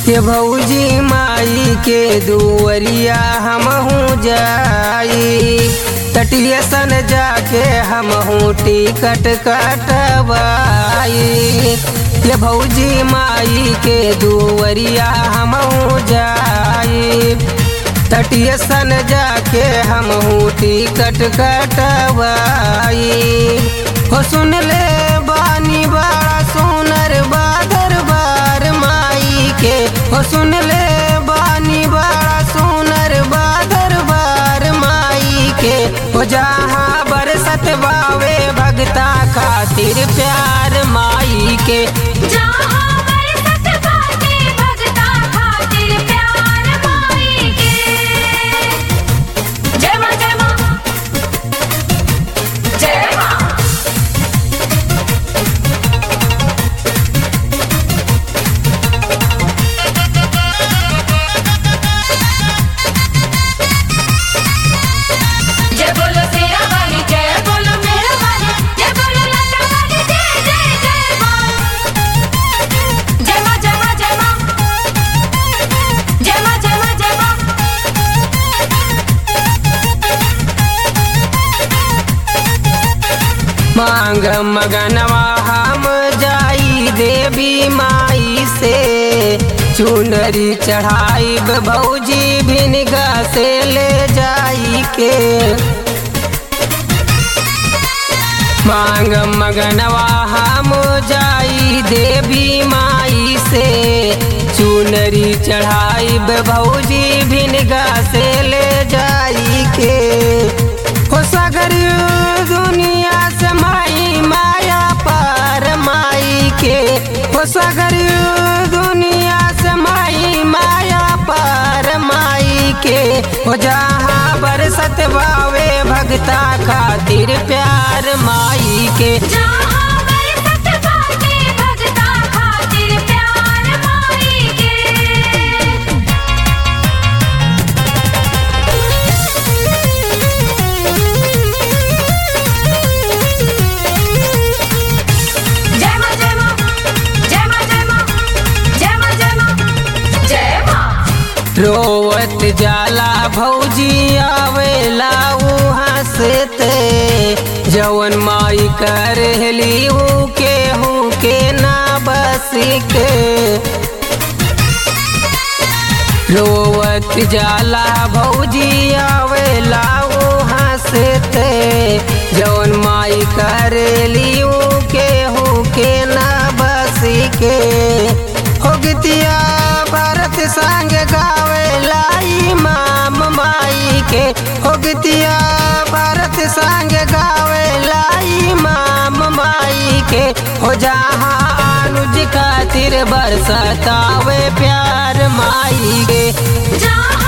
के भौजी माई के दुवरिया हमहू जाई तटिए सन जाके हमहू टिकट कटवाई के भौजी माई के दुवरिया हमहू जाई तटिए सन जाके हमहू टिकट कटवाई हो सुन ले बानी बड़ा सुनर बादर बार माई के हो सुन ले बानी बड़ा सुनर बादर बार माई के हो जहाँ बरसत बावे भगता खातिर प्यार माई के जहाँ बरसत बाटे भगता खातिर प्यार माई के जय माँ जय माँ जय माँ जय बोलो शेरा वाली जय बोलो मेरा वाली जय बोलो लता वाली जय जय जय माँ जय माँ जय माँ जय माँ जय माँ जय माँ जय माँ मांग मगनवा हम जाई देवी माई से चुनरी चढ़ाई भौजी भिनगा से ले जाई के मांग मगनवा हम जाई देवी माई से चुनरी चढ़ाई भौजी भिनगा से ले जाई के हो सगर दुनिया से माई माया पर माई के हो सगर दुनिया से माई माया पर माई के हो जहाँ बरसत बावे भगता खातिर प्यार माई के जहाँ बरसत बाटे भगता खातिर प्यार माई के जय माँ जय माँ जय माँ जय माँ जय माँ जय माँ जय माँ रोवत जाला भौजी आवेला उहाँ से ते जवन माई कर हेली ऊ के हूँ के ना बसी के रोवत जाला भौजी आवेला उहाँ से ते जवन माई करेली ऊ के हूँ के ना बसी के हो गीतिया भारत संग गावेला इमाम माई के हो गीतिया भारत संग गावेला इमाम माई के हो जहाँ अनुज खातिर बरसतावे प्यार माई के जहाँ